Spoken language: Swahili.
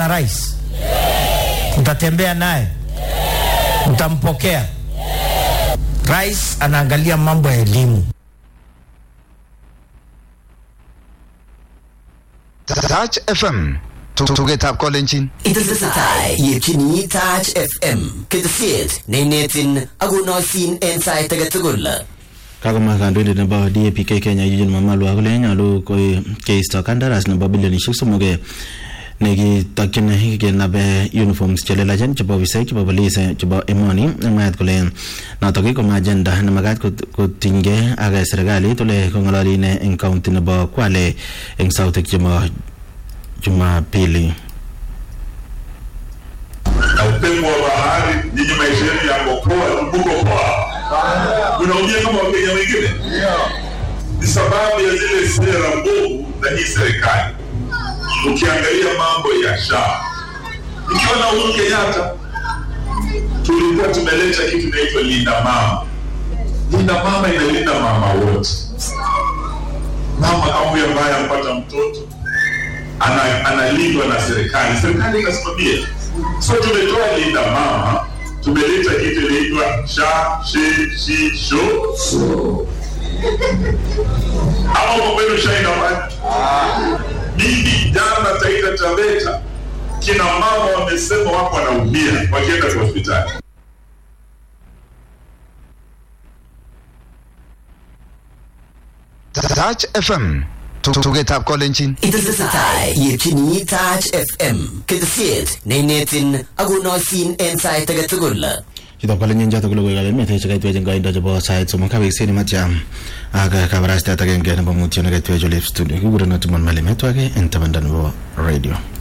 na rais? Mtatembea naye? Mtampokea? Rais anaangalia mambo ya elimu. Touch FM tugetab kolenjin Itesetai yepchini Touch FM ketesiet neinetin akonoisin en sait age tugul. kakomwa kandoindet nebo DAPK Kenya Eugene Wamalwa kole nyolu ko- keisto kandaras nebo bilionishek somok eh, nekitokyin kenabe uniforms chelelachen chebo ofisaek chebo polis eh, chebo emoni mwaat kole notok koma agenda nemakat kot- kotinygei ak eh, serikalit ole kong'ololi ine eng county nebo Kwale eng sautik chebo Jumapili na upepo wa bahari, nyinyi maisha yenu yako poa, mko poa, unaumia kama wakenya wengine. Ni sababu ya zile sera mbovu za hii serikali. Ukiangalia mambo ya SHA, ikiwa na Uhuru Kenyatta tulikuwa tumeleta kitu inaitwa linda mama. Linda mama inalinda mama wote. Mama kama huyo ambaye ampata mtoto ana- analindwa na serikali, serikali inasimamia. So tumetoa linda mama, tumeleta kitu inaitwa sha shi shi sho ama kwa kwenu sha ina maana mimi jana Taita Taveta, kina mama wamesema wako wanaumia wakienda kwa hospitali. Touch FM tugetab kolenjin Itesetai yepchini Touch FM ketesiet neinetin akonoisin en sait age tugul. chutok kolenyin chotok ko logoiwek ab emet chekaitwech eng koindo chebo sait somok kabeksien matiam ak kabarastaet agenge nebo mutyo nekaitwech olep studio kikurenon Timon Malimetwake eng tabanda nebo radio